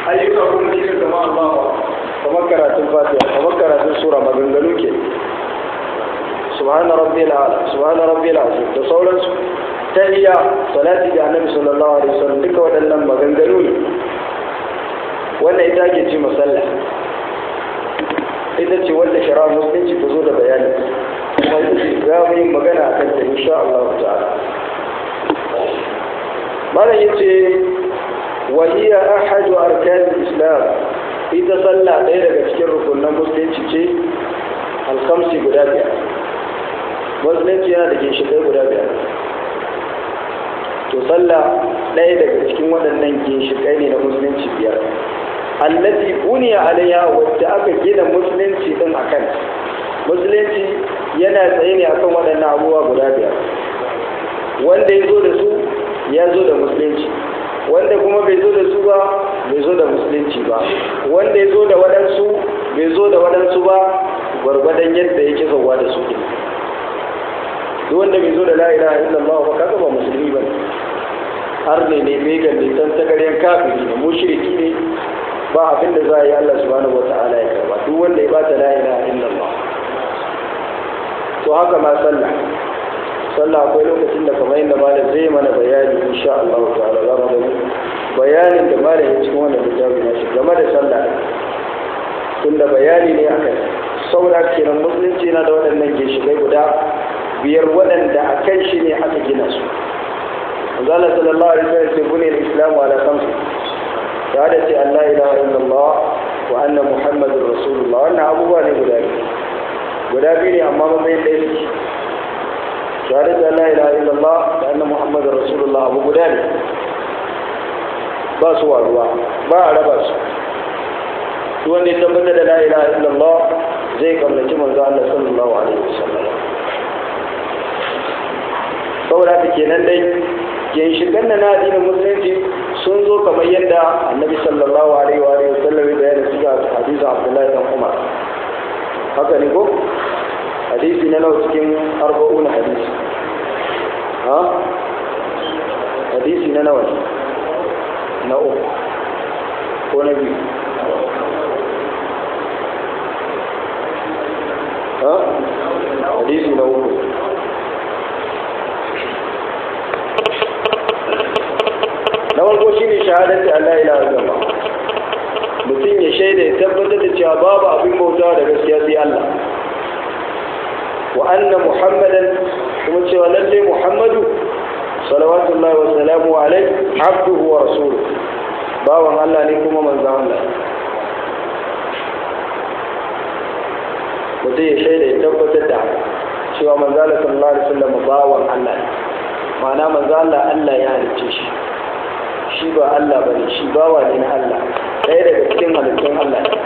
ayyuka kuma cikin zama Allah kamar karatun fatiha kamar karatun sura maganganu ke subhana rabbil ala subhana rabbil azim da sauransu tahiyya salati ga annabi sallallahu alaihi wasallam duka waɗannan maganganu ne wannan ita ke ce masalla ita ce wanda shari'a musulunci ta zo da bayani kuma ita ce za mu yi magana a kanta insha Allah ta'ala malam yace wa hiya ahadu arkan islam ita sallah ɗaya daga cikin rukunan musulunci ce alkamsi guda biyar musulunci yana da ginshiƙai guda biyar to sallah ɗaya daga cikin waɗannan ginshiƙai ne na musulunci biyar allati buniya alayha wadda aka gina musulunci din akan musulunci yana tsaye ne akan waɗannan abubuwa guda biyar wanda ya zo da su ya zo da musulunci wanda kuma bai zo da su ba bai zo da musulunci ba wanda ya zo da waɗansu bai zo da waɗansu ba gwargwadon yadda yake zauwa da su duk wanda bai zo da la ilaha illallah ba kaga ba musulmi ba har ne ne began ne tan tagaryen kafiri ne mushriki ne ba abin da za a yi Allah subhanahu wata'ala ya karba duk wanda ya bata la ilaha illallah to haka ma sallah sallah akwai lokacin da kamar yadda malam zai mana bayani insha Allah ta'ala za mu gani bayanin da malam ya cikin wannan littafi na shi game da sallah tunda bayani ne akan saura kenan musulunci yana da waɗannan ginshiƙai guda biyar waɗanda a kan shi ne aka gina su Allah sallallahu alaihi wasallam sai bunil islamu ala khamsi shahadati an la ilaha illallah wa anna muhammadur rasulullah wannan abubuwa ne guda biyu guda biyu ne amma matsayin ɗaya suke shahadati an la ilaha illallah wa anna muhammadur rasulullah abu guda ne ba su waruwa ba a raba su duk wanda ya tabbatar da la ilaha illallah zai kamlaci manzo Allah sallallahu alaihi wasallam saboda haka kenan dai ginshigan na na addinin musulunci sun zo kamar yadda annabi sallallahu alaihi wa alihi wasallam ya bayani su ga hadisi Abdullahi dan Umar haka ne ko hadisi na nawa cikin arba'un hadisi ha hadisi na nawa na uku ko na biyu ha hadisi na uku na farko shi ne shahadati Allah ila gaba mutum ya shaida ya tabbatar da cewa babu abin bautawa da gaskiya sai Allah wa anna muhammadan kuma cewa lalle muhammadu salawatullahi wa salamu alaihi abduhu wa rasuluhu bawan Allah ne kuma manzon Allah mutum ya shaida ya tabbatar da cewa manzon Allah sallallahu alaihi wasallam bawan Allah ne ma'ana manzon Allah Allah ya halicce shi shi ba Allah ba ne shi bawa ne na Allah ɗaya daga cikin halittun Allah ne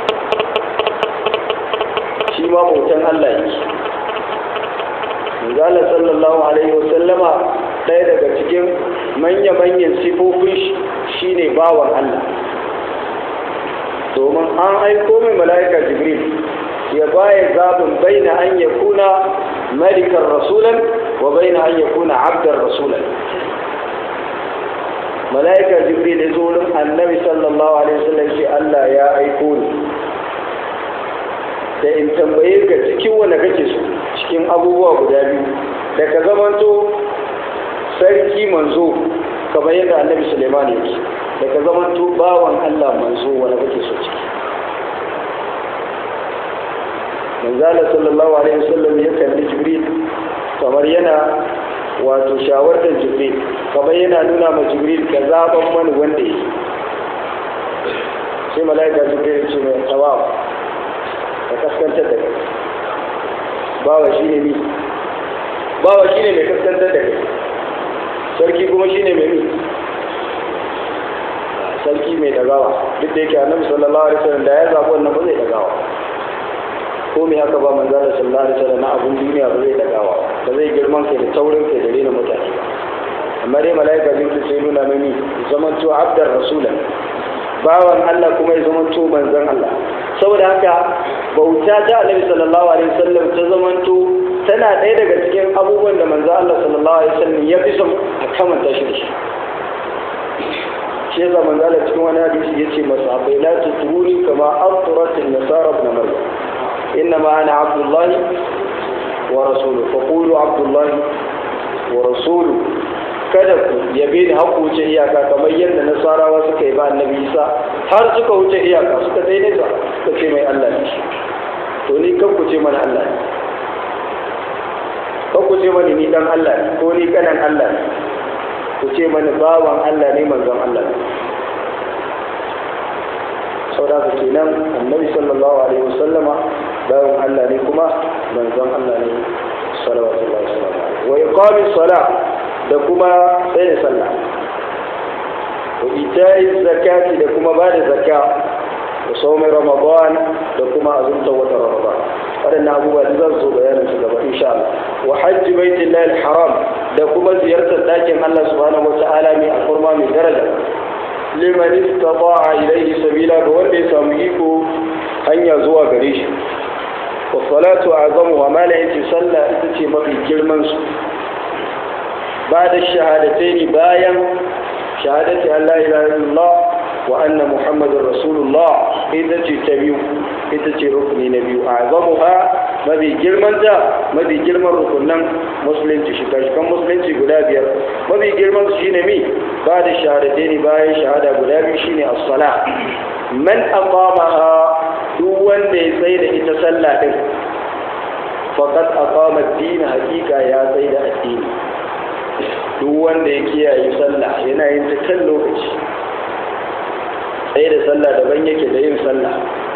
shi ma bautan Allah yake Manzala sallallahu alaihi wasallama ɗaya daga cikin manya-manyan sifofin shi ne bawan Allah domin an aiko mai mala'ika jibril ya baya zaɓin baina an ya kuna malikan rasulan wa baina an ya kuna abdar rasulan mala'ika jibril ya zo wurin annabi sallallahu alaihi wasallam ce Allah ya aiko ni da in tambaye ka cikin wanda kake so cikin abubuwa guda biyu da ka zamanto sarki manzo kamar yadda annabi suleiman yake da ka zamanto bawan Allah manzo wanda kake so ciki manzala sallallahu alaihi wasallam ya kalli jibril kamar yana wato shawartar jibril kamar yana nuna ma jibril ka zaɓan mani wanda yi sai mala'ika jibril ce mai tsawawa ka kaskantar da kai bawa shi ne mi bawa shi ne mai kaskantar da kai sarki kuma shi ne mai mi sarki mai dagawa duk da yake annabi sallallahu alaihi wasallam da ya zaɓi wannan ba zai dagawa ko me haka ba manzo da sallallahu alaihi wasallam na abun duniya ba zai dagawa ba zai girman kai da taurin kai da rena mutane amma dai malaika bin sai nuna mini zaman to abdar rasulan bawan Allah kuma ya zaman to manzon Allah saboda haka bauta ta Annabi sallallahu alaihi wasallam ta zaman to tana ɗaya daga cikin abubuwan da manzo Allah sallallahu alaihi wasallam ya fi son a kamanta shi da shi shi shi yasa manzo Allah cikin wani hadisi yace masahabai la tutruni kama atrat an-nasara ibn maryam inma ana abdullahi wa rasuluhu faqulu abdullahi wa rasuluhu kada ku yabe ni haku wuce iyaka kamar yadda nasarawa suka yi ba annabi isa har suka wuce iyaka suka dai nesa suka ce mai Allah ne to ni kan ku ce mana Allah ne kan ku ce mani ni dan Allah ne ko ni kanan Allah ne ku ce mani bawan Allah ne manzon Allah ne saboda haka kenan annabi sallallahu alaihi wasallama bawan Allah ne kuma manzon Allah ne sallallahu alaihi wasallam wa iqamis salat da kuma sai da sallah wa ita'i zakati da kuma ba da zakka da saumin ramadan da kuma azumta wata ramadan waɗannan abubuwa da zan so bayanin su gaba insha Allah wa hajji baitillahi al-haram da kuma ziyartar dakin Allah subhanahu wa ta'ala mai alfarma mai daraja liman istata'a ilayhi sabila ga wanda ya samu iko hanya zuwa gare shi wa salatu azamu wa mala yace sallah ita ce mafi girman su بعد الشهادتين بايا شهادة أن لا إله إلا الله وأن محمد رسول الله إذا تتبيو إذا ركن نبي أعظمها ما بي جرمان ذا ما بي جرمان ركنا مسلم تشكاش كم مسلم تقلابيا ما بي جرمان شينمي بعد الشهادتين بايا شهادة قلابي شيني الصلاة من أقامها دون سيد إتسلى فقد أقام الدين حقيقة يا سيد الدين duk wanda ya kiyaye sallah yana yin ta kan lokaci sai da sallah daban yake da yin sallah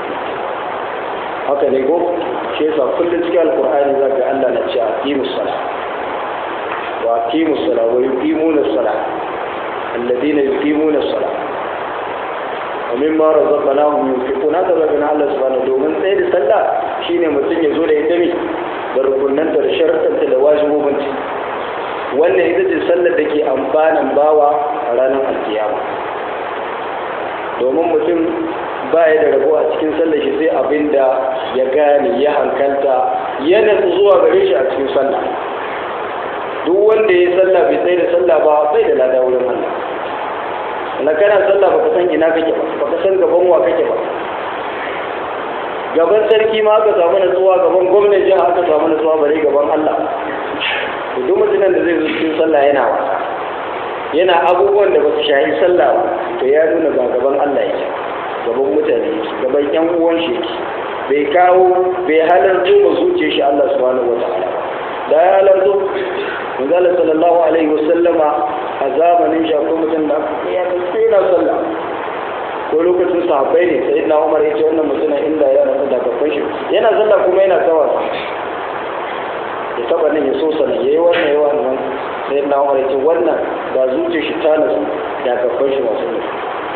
haka ne ko shi yasa kullum cikin alkur'ani za ga Allah na ce aqimus sala wa aqimus sala wa yuqimuna sala alladhina yuqimuna sala wa mimma razaqnahum yunfiquna haka zaka na Allah subhanahu domin sai da sallah shine mutum ya zo da ita ne da rukunanta da sharuɗanta da wajibobinta wannan ita ce sallar da ke amfanin bawa a ranar alkiyama domin mutum ba ya da rabo a cikin sallar shi sai abin da ya gane ya hankalta ya nasu zuwa gare shi a cikin sallah duk wanda ya sallah bai tsaye da sallah ba bai da lada wurin Allah na kana sallah baka san ina kake ba baka san gaban wa kake ba gaban sarki ma aka samu natsuwa gaban gwamnan jiha aka samu natsuwa bare gaban Allah duk mutumin da zai zo cikin sallah yana wasa yana abubuwan da ba su shahi sallah ba to ya nuna ba gaban Allah yake gaban mutane yake gaban yan uwan shi yake bai kawo bai halarto ba zuciyar shi Allah subhanahu wataala da ya halarto manzala sallallahu alaihi wasallama a zamanin shi akwai mutum da ya kai yana sallah ko lokacin sahabbai ne sai na Umar ya ce wannan mutumin inda ya rasu da gaban shi yana sallah kuma yana tawa ya taba nan ya so sana yayi wannan yayi wannan sai na Umar ya ce wannan ba zuciyar shi ta nasu da gaban shi masu ne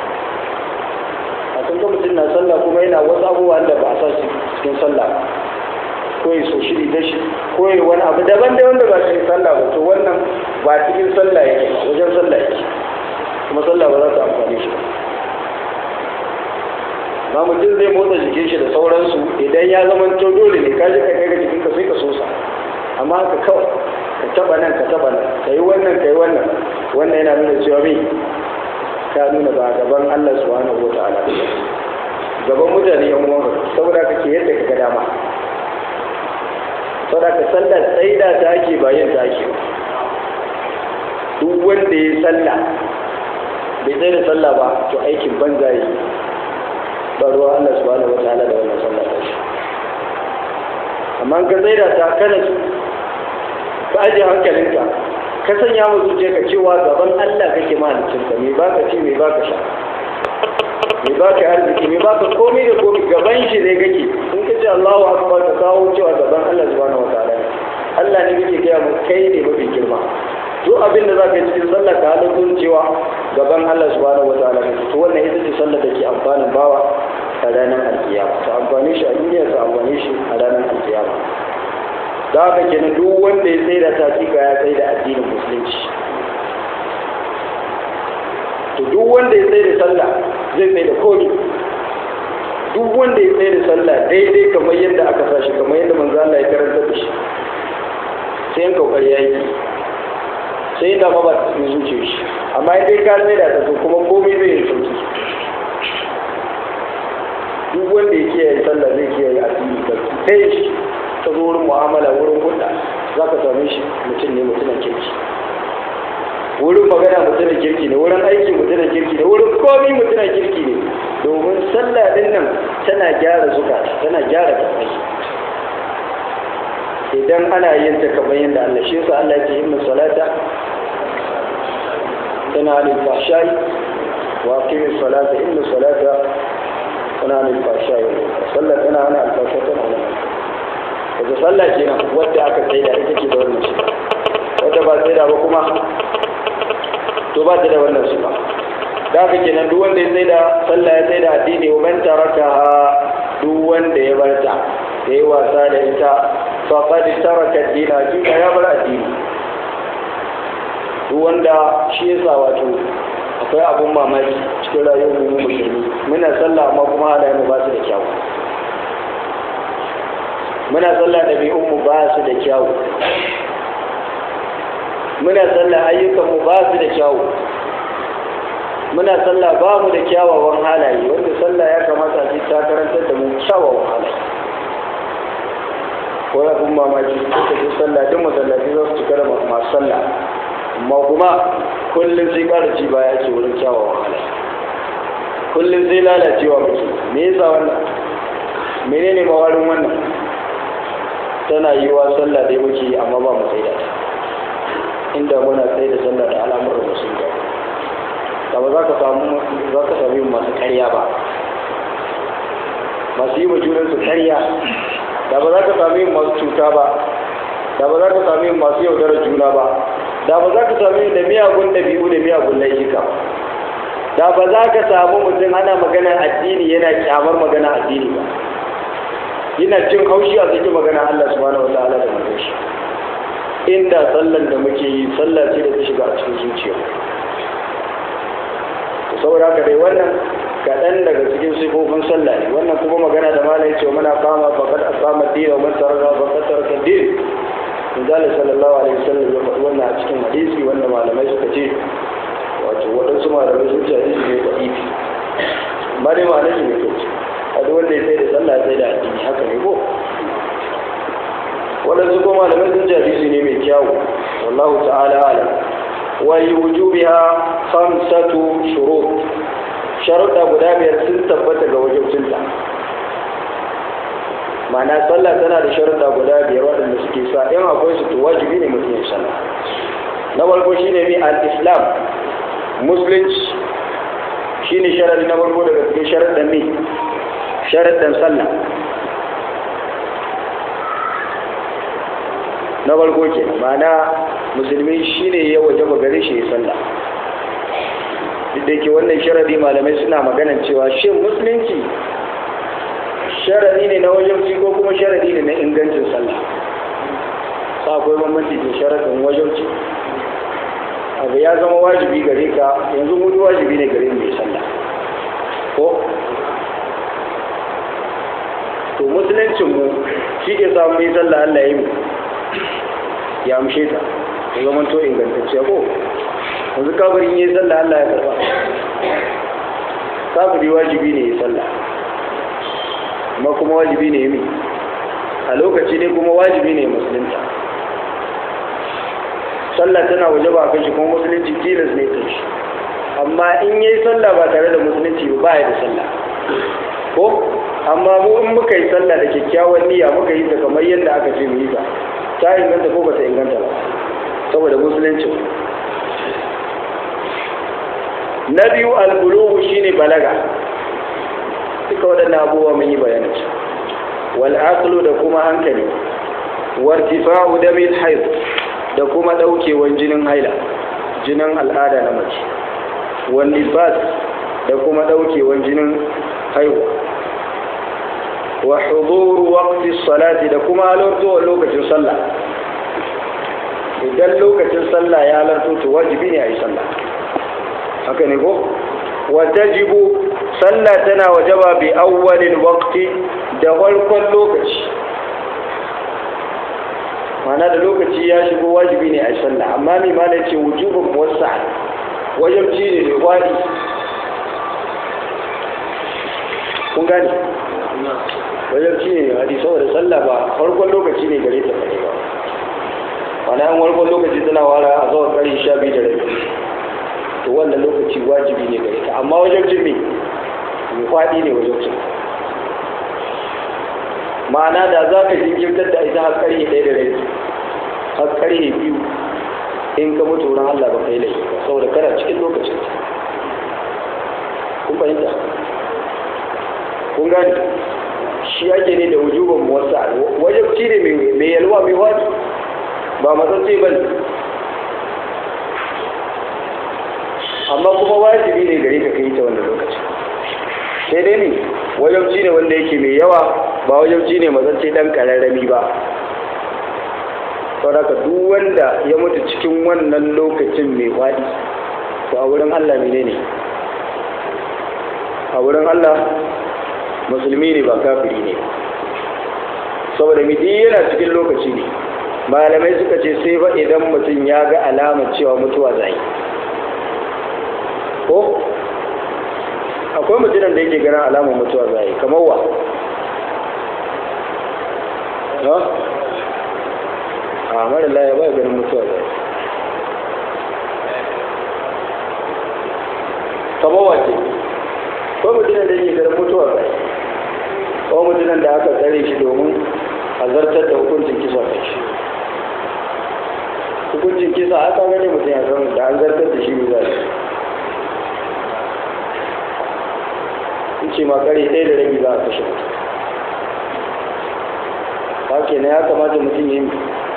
a kan mutum na sallah kuma yana wasu abubuwa da ba a sa shi cikin sallah ko ya so shiri da shi ko ya wani abu daban da wanda ba cikin sallah ba to wannan ba cikin sallah yake wajen sallah yake kuma sallah ba za ta amfani shi ba mutum zai motsa jikin shi da sauransu idan ya zama to dole ne ka ji ka kai ga jikin ka sai ka sosa amma ka kawai ka taba nan ka taba nan ka yi wannan ka yi wannan wannan yana nuna cewa mai ka nuna ba gaban Allah subhanahu wa ta'ala gaban mutane yan uwan saboda ka ke yadda ka ga dama saboda ka sallar tsaida ta ake ba yin ta ake duk wanda ya salla bai tsaye da sallah ba to aikin banza yi ba ruwa Allah subhanahu wa ta'ala da wannan sallah ta shi amma ka tsaida ta kana su ka ajiye hankalinka ka sanya mu zuciya ka cewa gaban Allah kake mahaliccinka me baka ci me baka sha me baka arziki me baka komai da komai gaban shi ne kake in ka ce Allahu akbar ka kawo cewa gaban Allah subhanahu wataala Allah ne kake gaya mu kai ne mafi girma duk abin da zaka yi cikin sallah ka halin cewa gaban Allah subhanahu wataala kake to wannan ita ce sallah da ke amfanin bawa a ranar alkiyama ta amfani shi a duniya ta amfani shi a ranar alkiyama da haka kenan duk wanda ya tsaye da tafiƙa ya tsaye da addinin musulunci to duk wanda ya tsaye da sallah zai tsaye da komi duk wanda ya tsaye da sallah daidai kamar yadda aka sa shi kamar yadda manzo Allah ya karanta da shi sai yan kokari ya yi sai inda ma ba ta cikin zuciya shi amma in dai ka sai da ta to kuma komai zai yi sauki duk wanda ya kiyaye sallah zai kiyaye addini ba kai shi ta zo wurin mu'amala wurin hulɗa za ka same shi mutum ne mutumin kirki wurin magana mutumin kirki ne wurin aiki mutumin kirki ne wurin komi mutumin kirki ne domin sallah din nan tana gyara zukata tana gyara kafai idan ana yin ta kamar yadda Allah shi yasa Allah yake yin salata tana alil fahsha'i wa aqimis salata inna salata tana alil fahsha'i sallah tana ana alfasha tana alil daga sallah kenan wadda aka tsaida ita ke da wannan shi wadda ba tsaida ba kuma to ba ta da wannan su ba da haka kenan duk wanda ya tsaida sallah ya tsaida addini wa man taraka duk wanda ya bar ta ya yi wasa da ita faqad taraka ad-din hakika ya bar addini duk wanda shi yasa wato akwai abun mamaki cikin rayuwar mu musulmi muna sallah amma kuma halayen mu ba su da kyau muna sallah ɗabi'un mu ba su da kyau muna sallah ayyukan mu ba su da kyau muna sallah ba mu da kyawawan halaye wanda sallah ya kamata a ta karantar da mu kyawawan halaye ko ya kun mamaki suka ji sallah duk masallaci za su cika da masu sallah amma kuma kullum sai ƙara ci baya ake wurin kyawawan halaye kullum sai lalacewa muke me yasa wannan menene mawarin wannan tana yi wa sallah dai muke yi amma ba mu tsaida ta inda muna tsaida sallah da al'amuran da sun gaba da ba za ka samu za ka sami masu karya ba masu yi wa junansu karya da ba za ka sami masu cuta ba da ba za ka sami masu yaudarar juna ba da ba za ka sami da miyagun ɗabi'u da miyagun laifuka da ba za ka samu mutum ana magana addini yana kyamar magana addini ba yana cin haushi a cikin magana Allah subhanahu wa ta'ala da mutum shi inda sallan da muke yi sallah ce da ta shiga a cikin zuciya saboda haka dai wannan kaɗan daga cikin sifofin sallah ne wannan kuma magana da malai ce muna kama faƙad asama dina wa man taraka faqad taraka din Misali sallallahu alaihi wasallam ya faɗi wannan a cikin hadisi wanda malamai suka ce wato waɗansu malamai sun ce hadisi ne da ifi amma dai ma'anar shi ne kyau a duk wanda ya sai da sallah ya sai da addini haka ne ko waɗansu kuma malamai sun ce hadisi ne mai kyawu wallahu ta'ala alam wa wujubiha khamsatu shurut sharuɗa guda biyar sun tabbata ga wajibcinta ma'ana sallah tana da sharuɗa guda biyar waɗanda suke sa in akwai su to wajibi ne mutum ya sallah na farko shine mi al-islam musulunci shine sharadi na farko daga cikin sharaɗin mi sharaɗin sallah na farko ke ma'ana musulmi shine ya wajaba gare shi ya sallah duk da ke wannan sharadi malamai suna maganan cewa shin musulunci sharadi ne na wajabci ko kuma sharadi ne na ingancin sallah sa akwai bambanci da sharadin wajabci abu ya zama wajibi gare ka yanzu mutu wajibi ne gare mai sallah ko to musuluncin mu shi ke samu mai sallah Allah ya yi ya amshe ta ya zama to ingantacciya ko yanzu kafirin yi sallah Allah ya karba kafiri wajibi ne ya sallah amma kuma wajibi ne ya a lokaci ne kuma wajibi ne musulunta sallah tana waje ba kan shi kuma musulunci tilas ne kan shi amma in yi sallah ba tare da musulunci ba ya da sallah ko amma mu in muka yi sallah da kyakkyawan niyya muka yi ta kamar yadda aka ce mu yi ta ta inganta ko ba ta inganta ba saboda musulunci na biyu albulugu shine balaga duka waɗannan abubuwa mun yi bayanin su wal aqlu da kuma hankali wartifa'u damil hayd da kuma daukewan jinin haila jinin al'ada na mace wal nifas da kuma daukewan jinin haihuwa wa huduru waqti salati da kuma halartowar lokacin sallah idan lokacin sallah ya halarto to wajibi ne a yi sallah haka ne ko wa tajibu sallah tana wajaba bi awwalil waqti da farkon lokaci mana da lokaci ya shigo wajibi ne a sallah amma mai ma da ce wujubin wasa wajabci ne mai kwari kun gane wajabci ne mai kwari saboda sallah ba farkon lokaci ne gare ta kare ba wani an farkon lokaci tana wara a zuwa kare sha biyu da rabi to wannan lokaci wajibi ne gare ta amma wajabcin me mai kwadi ne wajabcin ma'ana da za ka jinkirtar da ita har karye ɗaya da rai har karye biyu in ka mutu wurin Allah ba kai laifi ba saboda kana cikin lokacin kun fahimta kun gani shi ake ne da wujuban wasa wajabci ne mai yalwa mai wadi ba matsatsi ba ne amma kuma wajibi ne gare ka kai ta wannan lokacin sai dai ne wajabci ne wanda yake mai yawa ba wajabci ne mazance dan kararrami ba saboda duk wanda ya mutu cikin wannan lokacin mai faɗi to a wurin Allah ne ne a wurin Allah musulmi ne ba kafiri ne saboda midi yana cikin lokaci ne malamai suka ce sai ba idan mutum ya ga alamar cewa mutuwa zai ko akwai mutumin da yake ganin alamar mutuwa zai kamar wa a mara laye ba ganin mutuwa zai kamar wace ko mutumin da yake ganin mutuwa zai ko mutumin da aka tsare shi domin a zartar da hukuncin kisa da shi hukuncin kisa aka gane mutum ya san da an zartar da shi ne za su ce ma kare ɗaya da rabi za a kashe mutum haka ne ya kamata mutum yi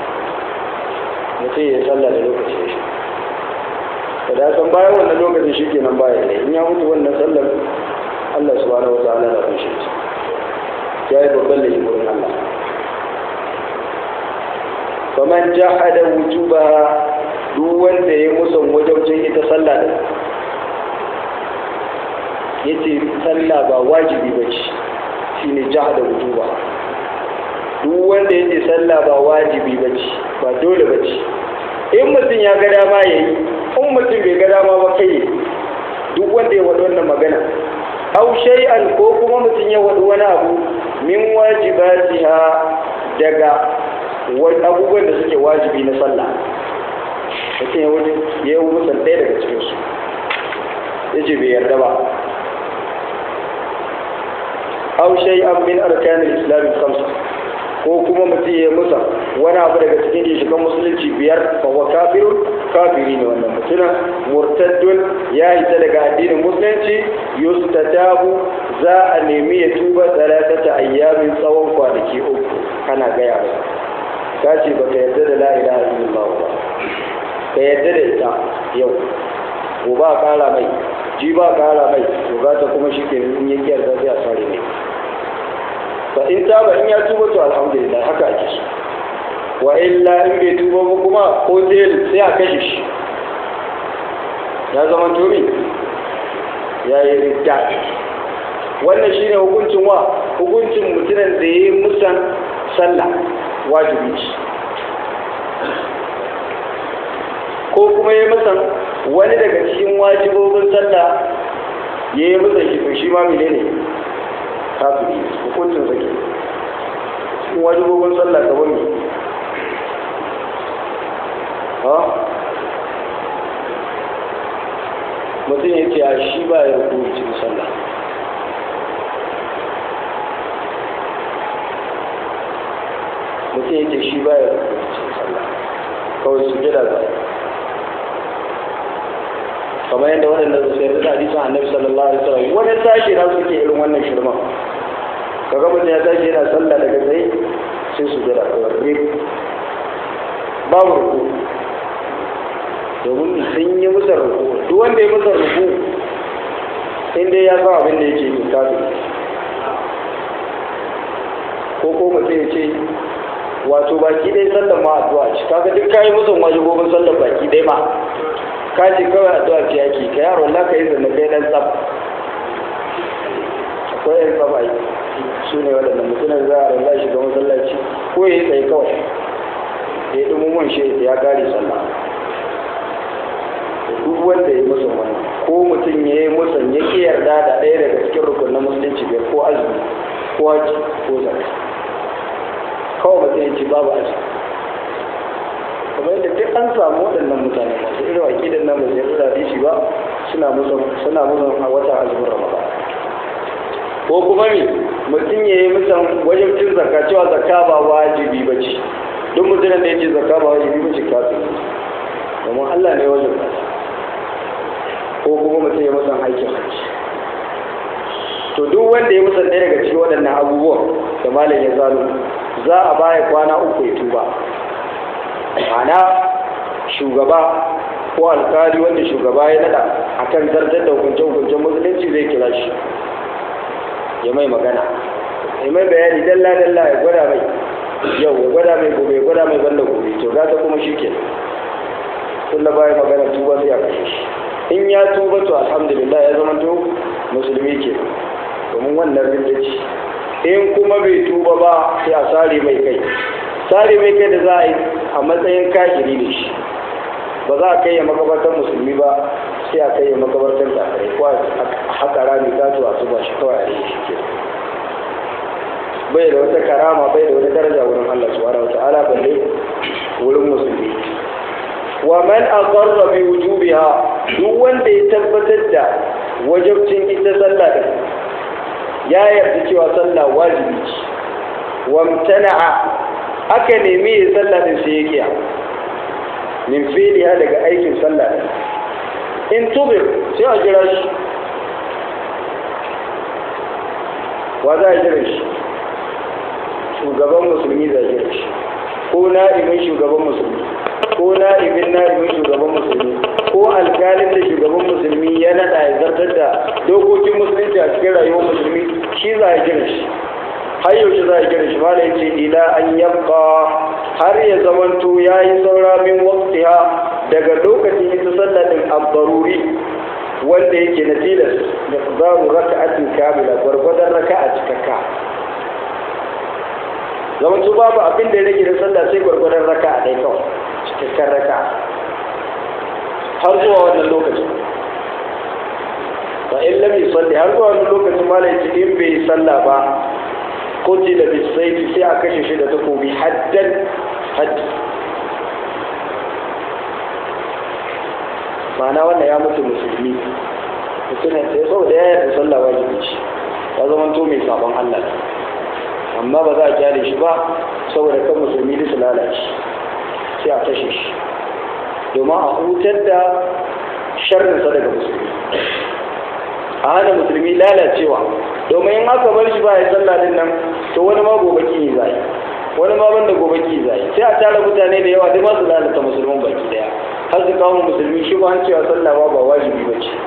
mutum ya sallah da lokaci da shi da da san bayan wannan lokacin shi kenan baya ne in ya mutu wannan sallar Allah subhanahu wa ta'ala na kushe shi ya yi babban da wurin Allah faman jahada wujuba duk wanda ya musan wajabcin ita sallah din yace sallah ba wajibi bace shine jahada wujuba duk wanda yace sallah ba wajibi bace ba dole bace in mutum ya ga dama yayi in mutum bai ga dama ba kai duk wanda ya wadi wannan magana aw shay'an ko kuma mutum ya wadi wani abu min wajibatiha daga abubuwan da suke wajibi na sallah mutum ya wuce ya yi musan ɗaya daga cikinsu ya ce bai yarda ba aw shay'an min arkanil islam khamsa ko kuma mutum ya musa wani abu daga cikin ginshikan musulunci biyar fa wa kafirun kafiri ne wannan mutumin murtaddun ya hita daga addinin musulunci yustatabu za a nemi ya tuba talatata ayyamin tsawon kwanaki uku kana gaya ba ka ce baka yarda da la ilaha illallah ba ka yarda da ita yau gobe a kara mai ji ba kara mai to za ta kuma shi ke in ya kiyar sai a sare mai fa in taba in ya tuba to alhamdulillah haka ake so wa illa in bai tuba ba kuma ko sai a kashe shi ya zama tomi ya yi ridda wannan shine hukuncin wa hukuncin mutumin da ya yi musan sallah wajibi ce ko kuma ya musan wani daga cikin wajibobin sallah ya yi musan shi to shi ma menene kafiri hukuncin sake cikin wajibobin sallah ka wani ha mutum ya ce a shi ba ya rukuni cikin sallah mutum ya ce shi ba ya rukuni cikin sallah kawai su gida ba kamar yadda waɗanda su sai da hadisin annabi sallallahu alaihi wasallam wani sashi na suke irin wannan shirman kaga mutum ya tashi yana sallah daga tsaye sai su gida kawai babu ruku domin sun yi musa ruku duk wanda ya musa ruku in dai ya san abin da yake yi kafin ko ko mutum ya ce wato baki dai sallan ma addu'a ce kaga duk kayi musun wajibobin sallan baki dai ma ka ce kawai addu'a ce yake ka yaro Allah ka yi zanna kai dan tsaf akwai yan tsaf ai su ne waɗannan mutumin za a ralla shiga masallaci ko ya yi tsaye kawai ya ɗin mun shi ya kare sallah duk wanda ya musu wannan ko mutum ya yi musan ya ki yarda da ɗaya daga cikin rukunin musulunci bai ko azumi ko haji ko zaka kawai mutum ya ce babu azumi kamar yadda duk an samu waɗannan mutane masu irin aƙidan nan ba su yarda da shi ba suna musu suna musu a watan azumin ramadan ko kuma me mutum ya yi musan wajen cin zakka cewa zakka ba wajibi ba ce duk mutumin da ya ce zakka ba wajibi ba ce kafin domin Allah ne wajen ba ko kuma mutum ya musan aikin hajji to duk wanda ya musan ɗaya daga cikin waɗannan abubuwan da malam ya zalo za a baya kwana uku ya tuba ma'ana shugaba ko alkali wanda shugaba ya nada akan zartar da hukunce-hukuncen musulunci zai kira shi ya mai magana ya mai bayani dalla-dalla ya gwada mai yau ya gwada mai gobe ya gwada mai banda gobe to gata kuma shi ke tun da baya magana tuba sai a kashe shi in ya tuba to alhamdulillah ya zama to musulmi ke domin wannan rindaci in kuma bai tuba ba sai a sare mai kai sare mai kai da za a yi a matsayin kashiri ne shi ba za a kai ya makabartar musulmi ba sai a kai ya makabartar kafirai ko a haka rami gato a zuba shi kawai a yi shi ke bai da wata karama bai da wata daraja wurin Allah subhanahu wata'ala balle wurin musulmi wa man aqarra bi wujubiha duk wanda ya tabbatar da wajibcin ita sallah din ya yarda cewa sallah wajibi ce wa mtana'a aka nemi ya sallah din sai ya kiya min fi'liha daga aikin sallah din in tubir sai a jira shi wa za a jira shi shugaban musulmi za a jira shi ko na'ibin shugaban musulmi ko na'ibin na'ibin shugaban musulmi ko alkalin da shugaban musulmi ya naɗa ya zartar da dokokin musulunci a cikin rayuwar musulmi shi za a jira shi har yaushe za a jira shi mala yace ila an yabqa har ya zamanto yayi saura min waqtiha daga lokacin ita sallah din abdaruri wanda yake na tilas da zaru raka'atin kamila gwargwadon raka'a cikakka zamanto babu abin da ya rage da sallah sai gwargwadon raka'a ɗaya kawai cikakken raka'a har zuwa wannan lokacin fa in lam yusalli har zuwa wannan lokacin malai ce in bai sallah ba qutila bisayfi sai a kashe shi da takobi haddan haddi ma'ana wannan ya mutu musulmi mutumin sai saboda ya yarda sallah wajibi ce ya zama to mai sabon Allah amma ba za a kyale shi ba saboda kan musulmi da su lalace sai a kashe shi domin a hutar da sharrinsa daga musulmi a hana musulmi lalacewa domin in aka bar shi ba ya sallah din nan to wani ma gobe ki zai wani ma banda gobe ki zai sai a tara mutane da yawa duk masu lalata musulman baki daya har su kawo musulmi shi ba an cewa sallah ba ba wajibi ba ce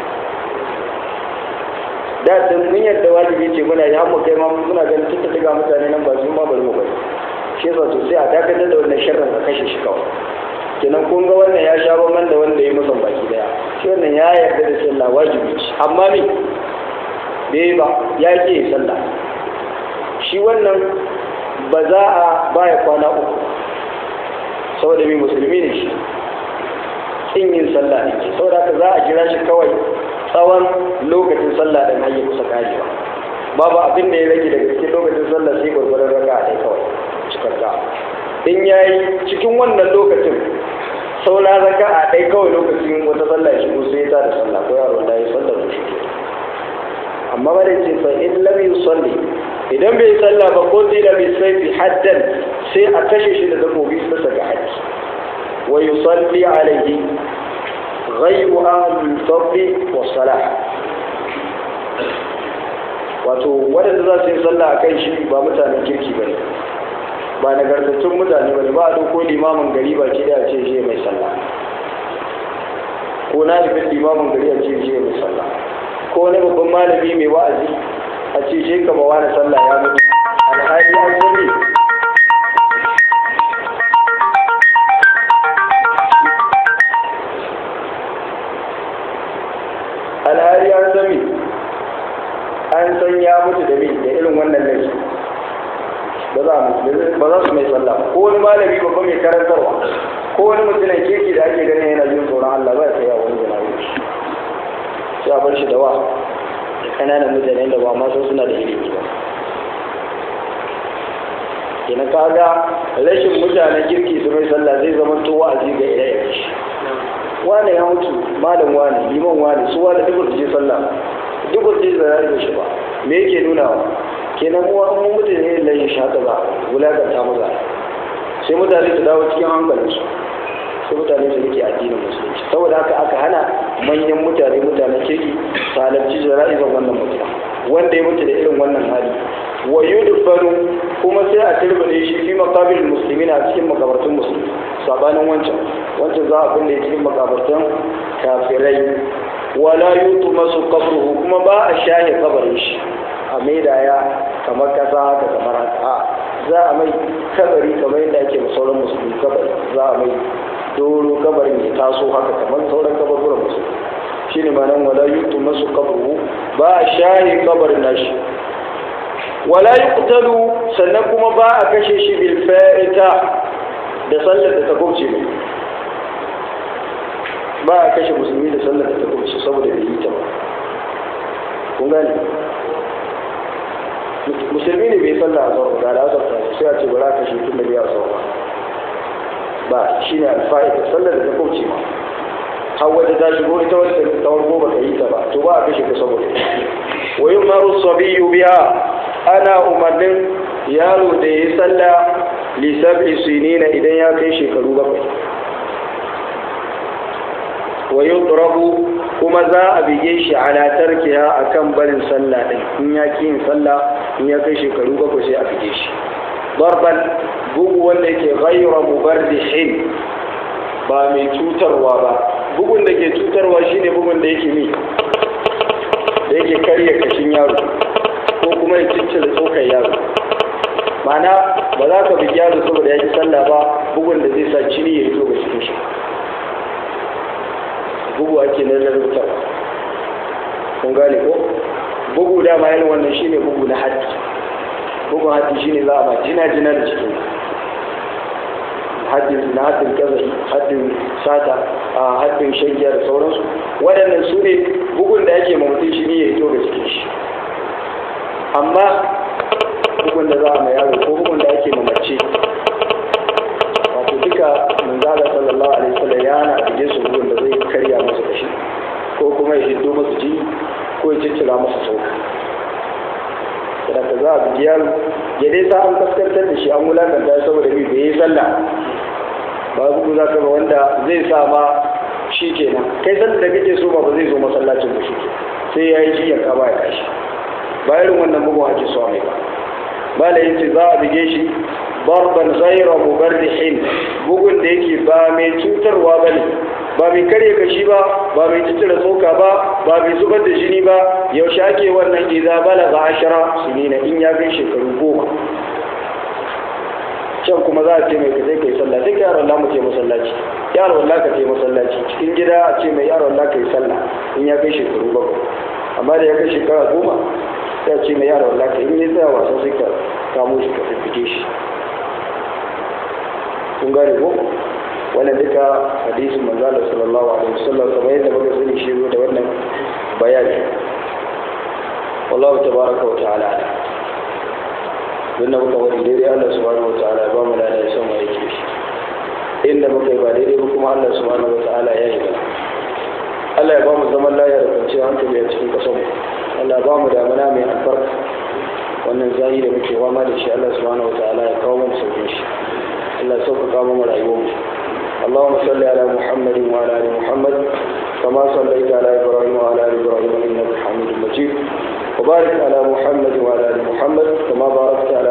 da sun mun yadda wajibi ce muna yi hammu kai ma muna ganin tun daga mutane nan ba su ma bari mu bari shi yasa to sai a dakatar da wannan sharrin ka kashe shi kawai kenan kun ga wannan ya sha bamban da wanda ya musan baki daya shi wannan ya yarda da sallah wajibi ce amma me bai ba ya ke sallah shi wannan ba za a baya kwana uku saboda mai musulmi ne shi in yin sallah ne ke saboda haka za a jira shi kawai tsawon lokacin sallah ɗin har ya kusa karewa babu abin da ya rage daga cikin lokacin sallah sai gwargwaron raka a kawai cikakka in ya yi cikin wannan lokacin saura raka a ɗai kawai lokacin wata sallah ya shigo sai ya tada sallah ko yaro da ya sallah da shi ke amma ba da ce fa in lam yusalli idan bai sallah ba ko tila bi sayfi haddan sai a kashe shi da takobi bisa ga haji wa yusalli alayhi ghayru ahli al-fadl wa salah wato wadanda za su yi sallah a kan shi ba mutanen kirki ba ne ba nagartattun mutane ba ne ba a doko limamin gari ba ke da ce shi mai sallah ko na nufin limamin gari a ce shi mai sallah ko wani babban malami mai wa'azi a ce shi ka ba wani sallah ya mutu alhali an sani alhali an sani an san ya mutu da da irin wannan laifi ba za ba za su mai sallah ko wani malami babba mai karantarwa ko wani mutumin kirki da ake ganin yana jin tsoron Allah ba ya kai a wani jana'i sai a bar shi da wa da kananan mutane da ba ma san suna da ilimi ba kenan kaga rashin mutanen kirki su mai sallah zai zama to wa'azi ga ire shi wane ya mutu malam wane liman wane su wane duk su je sallah duk su je zara da shi ba me yake nuna wa kenan mu an mutu ne lai shi haka ba wulakanta maza sai mutane su dawo cikin hankalinsu sai mutane su rike addinin musulunci saboda haka aka hana manyan mutane mutanen kirki su halarci jana'izar wannan mutum wanda ya mutu da irin wannan hali wa yudfanu kuma sai a turbine shi fi maqabil muslimin a cikin makabartun musulmi sabanin wancan wancan za a binne cikin makabartan kafirai wala yutmasu qabruhu kuma ba a shaye kabarin shi a maida ya kamar kasa haka kamar haka za a mai kabari kamar yadda ake sauran musulmi kabari za a mai doro kabarin ya taso haka kamar sauran kabarburan musulmi shine ma'anar wala yutmasu qabruhu ba a shaye kabarin nashi wala yuqtalu sannan kuma ba a kashe shi bil fa'ita da sallar da ta gubce mai ba a kashe musulmi da sallar da ta gubce saboda bai yi ta ba kun gane musulmi ne bai sallar a zuwa ga da azarta sai a ce ba za a kashe tun da bai a zuwa ba shi ne alfa'ita sallar da ta gubce ma har wadda ta shigo ita wadda ta wargo ba ta yi ta ba to ba a kashe ta saboda wa yumaru sabiyu biha ana umarnin yaro da ya yi sallah lissafi sinina idan ya kai shekaru bakwai wa yudrabu kuma za a bige shi ala tarkiha akan barin sallah din in ya ki yin sallah in ya kai shekaru bakwai sai a bige shi darban bugu wanda yake ghayra mubarrihin ba mai cutarwa ba bugun da ke cutarwa shine bugun da yake mi da yake karya kashin yaro ko kuma ya ciccire tsokar yaro mana ba za ka bugi yaro saboda ya ki sallah ba bugun da zai sa jini ya fito ga cikin shi bugu ake na lalata kun gane ko bugu dama yin wannan shine bugu na haddi bugun haddi shine za a ba jina jina da cikin haddin na haddin kazafi haddin sata a haddin shagiya da sauransu waɗannan su ne bugun da ake ma mutum shi ne ya fito ga cikin shi amma bugun da za a mai yaro ko bugun da ake mamace wato duka manzala sallallahu alaihi wasallam ya hana a su bugun da zai karya masa kashi ko kuma ya hiddo masa jini ko ya ciccira masa sauka da ka za a bugi yaro ya dai sa an kaskantar da shi an wulakanta saboda bi bai yi sallah ba bugu za ka ba wanda zai sa ma shi kenan kai sanda da kake so ba ba zai zo masallacin da shi sai ya yi jiya ka ba ya kashi ba irin wannan bugun ake so mai ba bala yace za a bige shi barban ghayra mubarrihin bugun da yake ba mai cutarwa bane ba mai karye kashi ba ba mai tattara tsoka ba ba mai zubar da jini ba yaushe ake wannan idza balaga ashara sinina in ya kai shekaru goma can kuma za a ce mai ka sai kai sallah duk yaron Allah mu ce masallaci yaron Allah ka ce masallaci cikin gida a ce mai yaron Allah ka yi sallah in ya kai shekaru bakwai amma da ya kai shekara goma sai a ce mai yaron Allah ka in ya tsaya wasa sai ka kamo shi ka fiffike shi kun gane ko wannan duka hadisin manzo Allah sallallahu alaihi wasallam kamar yadda muka sani shi da wannan bayani wallahu tabaraka wa ta'ala inda muka wani daidai Allah subhanahu wa ta'ala ba mu da ya son mu yake shi inda muka yi ba daidai ba kuma Allah subhanahu wa ta'ala ya yi mana Allah ya ba mu zaman lafiya da kwanciyar hankali a cikin kasan mu Allah ba mu damana mai albarka wannan zai da muke wama da shi Allah subhanahu wa ta'ala ya kawo mu saukin shi Allah ya sauƙaƙa mu rayuwar mu اللهم صل على محمد وعلى ال محمد كما صليت على ابراهيم وعلى ال ابراهيم انك حميد مجيد وبارك على محمد وعلى ال محمد كما باركت على